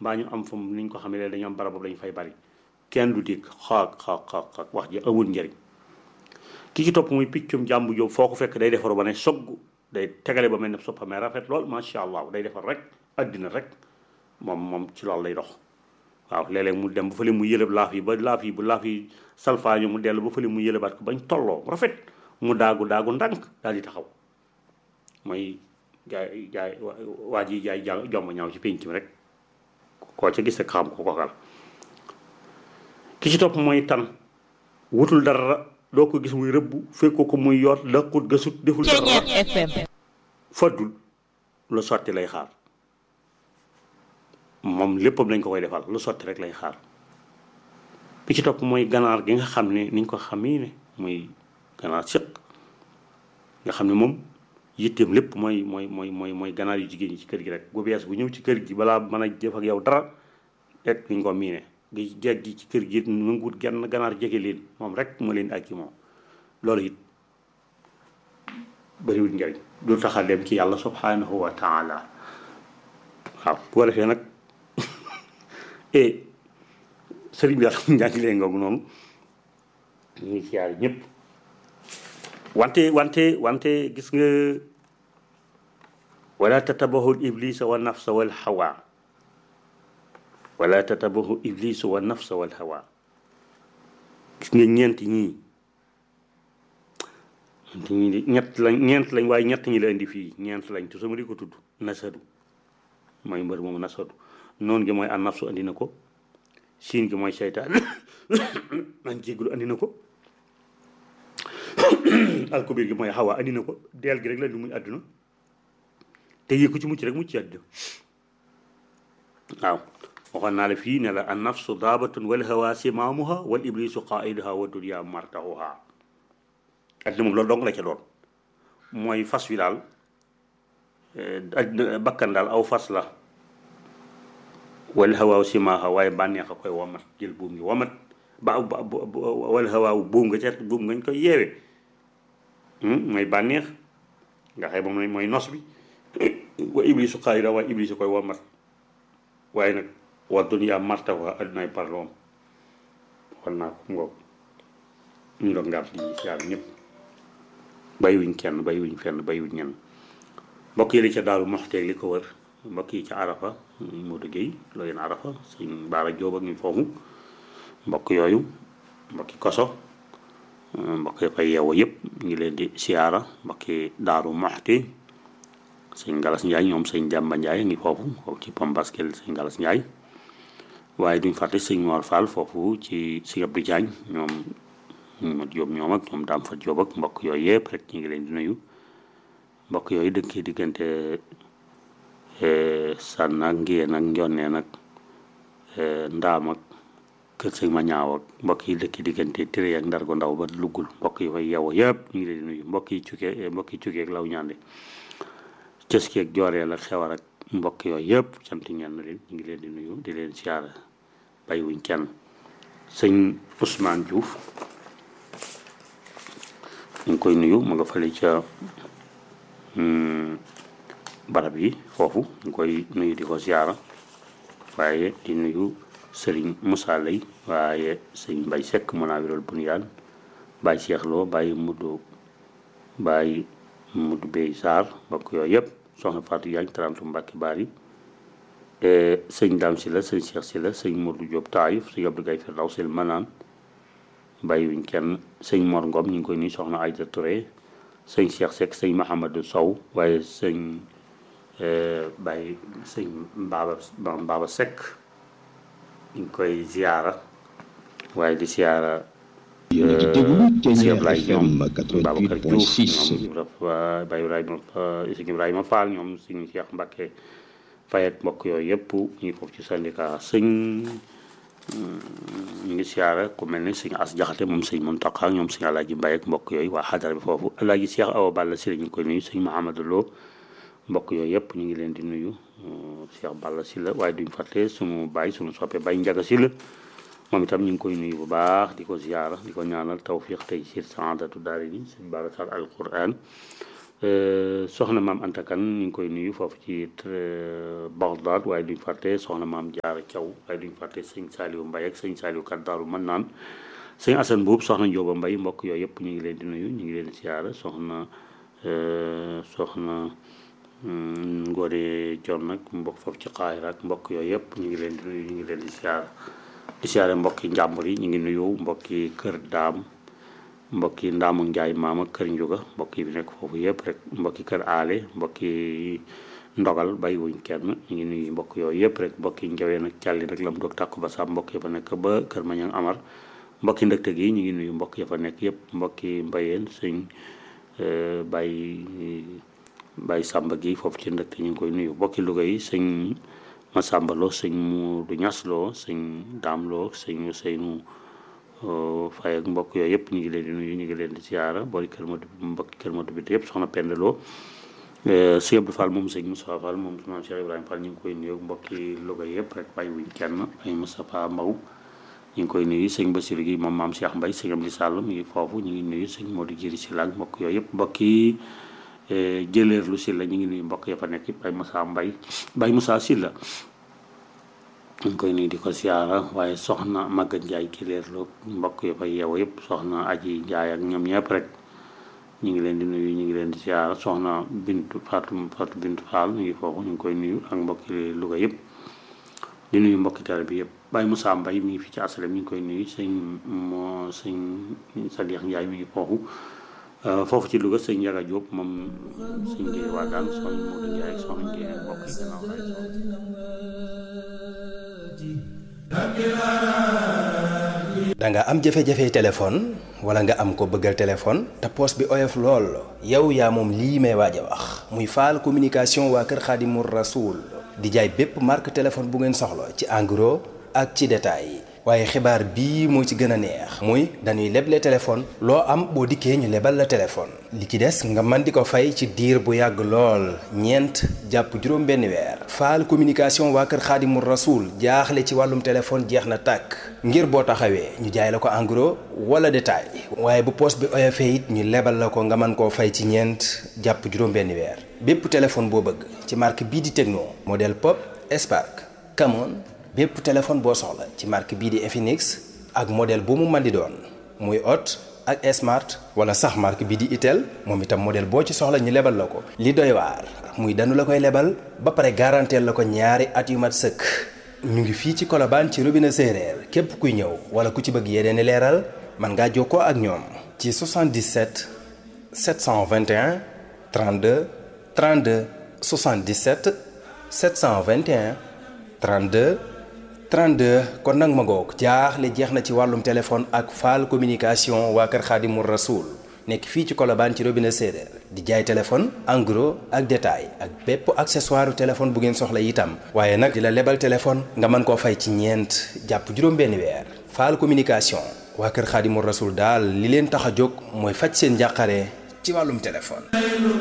mbaa ñu am fu mu ni ñu ko xamee léegi dañu am barab boobu dañu fay bari kenn du dégg xaak xaak xaak xaak wax ji amul njëriñ ki ci topp muy piccum jàmbu jóob foo ko fekk day defaru ba ne sogg day tegale ba mel ne soppa mais rafet lool macha allah day defar rek addina rek moom moom ci loolu lay dox waaw léeg-léeg mu dem ba fële mu yëlëb laaf yi ba laaf yi bu laaf yi salfaañu mu dellu ba fële mu yëlëbaat ko bañ tolloo rafet mu daagu daagu ndànk daal di taxaw mooy jaay jaay waa ji jaay ja jomb ñaaw ci pénc mi rek koo ca gis rek xam ko kokal ki ci topp mooy tan wutul dara doo ko gis muy rëbb fekkoo ko muy yoot laqut gasut deful dara faddul lu sotti lay xaar moom léppam lañ ko koy defal lu sotti rek lay xaar bi ci topp mooy ganaar gi nga xam ne niñ ko xamee ne muy ganaar sëq nga xam ne moom yitteem lépp mooy mooy mooy mooy mooy ganaar yu jigéen ñi ci kër gi rek bu bees bu ñëw ci kër gi balaa mën a def ak yow dara rek niñ ko miine gi jeeg gi ci kër gi nanguwut genn ganaar jege leen moom rek moo leen ak ci moom loolu it bëriwul njariñ du tax a dem ci yàlla subhanahu wa taala waaw bu ko defee nag e sëriñ bi daal njàngi leen ngoog noonu ñu ngi siyaar ñëpp wante wante wante gis nga wala tatabahu iblisa wa nafsa wal hawa wala tatabahu iblisu wa nafsa wal hawa gis nga ñeent ñii ñeent ñett lañ ñeent lañ waaye ñett ñi la indi fii ñeent lañ te sama di ko tudd nasadu mooy mbër moom nasadu noonu gi mooy an nafsu andi na ko siin gi mooy seytaan man jéggulu andi na ko alkubir gi mooy xawa andi na ko deel gi rek la di muy àdduna te yëg ko ci mucc rek mucc ci àdduna waaw waxoon naa la fii ne la an nafsu daabatun wal hawa simaamuha wal iblisu qaiduha wa dunya martahuha àdduna moom loolu dong la ca doon mooy fas wi daal àdduna bakkan daal aw fas la wal hawaaw simaaha waaye bànneex a koy womat jël buum gi womat ba wal hawaaw buum nga ca buum ngañ koy yeewe mooy bànneex nga xëy moom mooy nos bi wa iblisu xaayira waaye iblisu koy womat waaye nag wa dunya martawa addunay parloom xool naa ko ngoog ñu doon ngaam di siyaar ñëpp bàyyiwuñ kenn bàyyiwuñ fenn bàyyiwuñ ñenn mbokk yi li ca daaru moxteeg li ko wër mbokk yi ca arafa Modou Guèye looyeen arafa sëñ Baara Jóob ak ñu foofu mbokk yooyu mbokki koso mbokk yi fay yeewoo yëpp ñu ngi leen di siyaara mbokki daaru moxti sëñ Galas Njaay ñoom sëñ Demba Njaay ngi foofu foofu ci Pambaskel sëñ Galas Njaay waaye duñ fàtte sëñ Mor Fall foofu ci si Abdou Diagne ñoom ma Jóob ñoom ak ñoom daam fa Jóob ak mbokk yooyu yëpp rek ñu ngi leen di nuyu mbokk yooyu dëkk diggante sànn ak ngiyeen ak njonnee nag ndaam ak kër sëñ ma ñaaw ak mbokk yi dëkk diggante téré ak ndar gu ndaw ba luggul mbokk yi fay yeewoo yëpp ñu ngi leen di nuyu mbokk yi cukkee mbokk yi cukkee ak law ñaande cës ki ak jooreel ak xewar ak mbokk yooyu yëpp sant ñeen na leen ñu ngi leen di nuyu di leen siyaara bàyyiwuñ kenn sëñ Ousmane Diouf ñu ngi koy nuyu mu nga fële ca barab yi foofu ñu koy nuyu di ko siyaara waaye di nuyu sëriñ Moussa Lay waaye sëñ Mbay Sekk Munawirul Bunyaan Baay Cheikh Lo Baay Mudu Baay Mudu Bey Sarr mbokk yooyu yëpp soxna Fatou Yaañ tarantu Mbàkke Baari sëñ Daam si la sëñ Cheikh si la sëñ Modou Diop Taayif sëñ Abdou Gaye Firdaw sil manaan bàyyiwuñ kenn sëñ Mor Ngom ñu ngi koy nuyu soxna Ayda Touré sëñ Cheikh Seck sëñ Mahamadou Sow waaye sëñ bàyyi sëñ Mbaaba Mbaaba Seck ñu ngi koy ziyaara waaye di ziyaara yéen a ngi déglu Ténière Ablaye FM ñoom Babacar Diouf 88.6 ñoom Ibrahima Baye Ibrahima Isaac Ibrahima Fall ñoom sëñ Cheikh Mbacke Faye ak mbokk yooyu yëpp ñu ngi foofu ci syndicat sëñ ñu ngi siyaara ku mel ni sëñ As Jaxate moom sëñ Mountakha ñoom sëñ Alaaji Mbaye ak mbokk yooyu waa xadara bi foofu Alaaji Cheikh Awa Balla si la ñu ngi koy nuyu sëñ Mahamadou Lo mbokk yooyu yëpp ñu ngi leen di nuyu Cheikh Balla si la waaye duñ fàtte sunu baay sunu soppe Baye Njaga si la moom itam ñu ngi koy nuyu bu baax di ko ziyaara di ko ñaanal tawfiq tey siir saadatu daari ni sëñ Babacar al Quran soxna maam Anta Kan ñu ngi koy nuyu foofu ci Bagdad waaye duñ fàtte soxna maam Jaara Thiaw waaye duñ fàtte sëñ Saliou Mbaye ak sëñ Saliou Kat Daaru mën naan sëñ Assane Buub soxna Njóoba Mbay mbokk yooyu yëpp ñu ngi leen di nuyu ñu ngi leen di siyaara soxna soxna Ngoone Jon nag mbokk foofu ci Xaayra ak mbokk yooyu yëpp ñu ngi leen di nuyu ñu ngi leen di siyaara di siyaare mbokki njàmbur yi ñu ngi nuyu mbokki kër daam mbokki ndaamu njaay maama kër njuga mbokk yi bi nekk foofu yëpp rek mbokki kër aale mbokki ndogal bay wuñ kenn ñu ngi nuyu mbokk yooyu yëpp rek mbokki njawee nag càlli nag lam doog tàkku ba sa mbokk ya fa nekk ba kër mañang amar mbokki ndëkte gi ñu ngi nuyu mbokk ya fa nekk yëpp mbokki mbayeen sëñ bay bay sàmba gi foofu ci ndëkte ñu ngi koy nuyu mbokki Louga yi sëñ Masamba Lo sëñ Muudu Ñas Lo sëñ Daam Lo sëñ Seynu Faye ak mbokk yooyu yëpp ñu ngi leen di nuyu ñu ngi leen di siyaara boori kër Madu mbokki kër Madu bi yëpp soxna Penda Lo sëñ Abdou Fall moom sëñ Moussa Fall moom maam Cheikh Ibrahima Fall ñu ngi koy nuyu mbokki Louga yëpp rek bàyyi wuñ kenn ay Moustapha Mbaw ñu ngi koy nuyu sëñ Bassirou gi moom maam Cheikh Mbaye sëñ Amdi Sall mi ngi foofu ñu ngi nuyu sëñ Modou Jiri si la ak mbokk yooyu yëpp mbokki jëleer lu si la ñu ngi nuyu mbokk ya fa nekk yëpp ay Moussa Mbaye Baye Moussa si la ñu ngi koy nuyu di ko siyaara waaye soxna Maga Njaay ki leer lu mbokk ya fa yeewu yëpp soxna Aji Njaay ak ñoom ñëpp rek ñu ngi leen di nuyu ñu ngi leen di siyaara soxna Bintu Fatou Fatou Bintu Fall ñu ngi foofu ñu ngi koy nuyu ak mbokki Louga yëpp di nuyu mbokki tare bi yëpp Baye Moussa Mbaye mi ngi fi ci asalem ñu ngi koy nuyu sëñ moo sëñ Sadikh Njaay mi ngi foofu foofu ci Louga sëñ Njaga Diop moom sëñ Ngéye Waagaan soxna Modou Njaay ak soxna Ngéye mbokk yi gannaaw da nga am jafe-jafe téléphone wala nga am ko bëggal téléphone te poos bi oyof lool yow yaa moom lii may waaj a wax muy faal communication waa kër Xaadimu Rasuul di jaay bépp marque téléphone bu ngeen soxla ci en gros ak ci détail waaye xibaar bii moo ci gën a neex muy dañuy leble téléphone loo am boo dikkee ñu lebal la téléphone li ci des nga mën di ko fay ci diir bu yàgg lool ñeent jàpp juróom benn weer faal communication waa kër xaadimu rasuul jaaxle ci wàllum téléphone jeex na tàkk ngir boo taxawee ñu jaay la ko en gros wala détail waaye bu poos bi oyofee it ñu lebal la ko nga mën koo fay ci ñeent jàpp juróom benn weer bépp téléphone boo bëgg ci marque bii di Tecno modèle Pop Spark Camon bépp téléphone boo soxla ci marque bii di Infinix ak modèle bu mu mën di doon muy Hot ak Smart wala sax marque bii di Itel moom itam modèle boo ci soxla ñu lebal la ko. li doy waar muy danu la koy lebal ba pare garanteel la ko ñaari at yu mat sëkk ñu ngi fii ci Colobane ci robinet séeréer képp kuy ñëw wala ku ci bëgg yeneen i leeral mën ngaa jokkoo ak ñoom. ci 77 721 32 32 77 721 32. 32 kon nag ma ngoog jaaxle jeex na ci wàllum téléphone ak faal communication waa kër Xaadimu Rasuul nekk fii ci Colobane ci robinet séeréer di jaay téléphone en gros ak détail ak bépp accessoire téléphone bu ngeen soxla itam waaye nag di la lebal téléphone nga mën koo fay ci ñeent jàpp juróom-benn weer faal communication waa kër Xaadimu Rasuul daal li leen tax a jóg mooy faj seen njàqare ci wàllum téléphone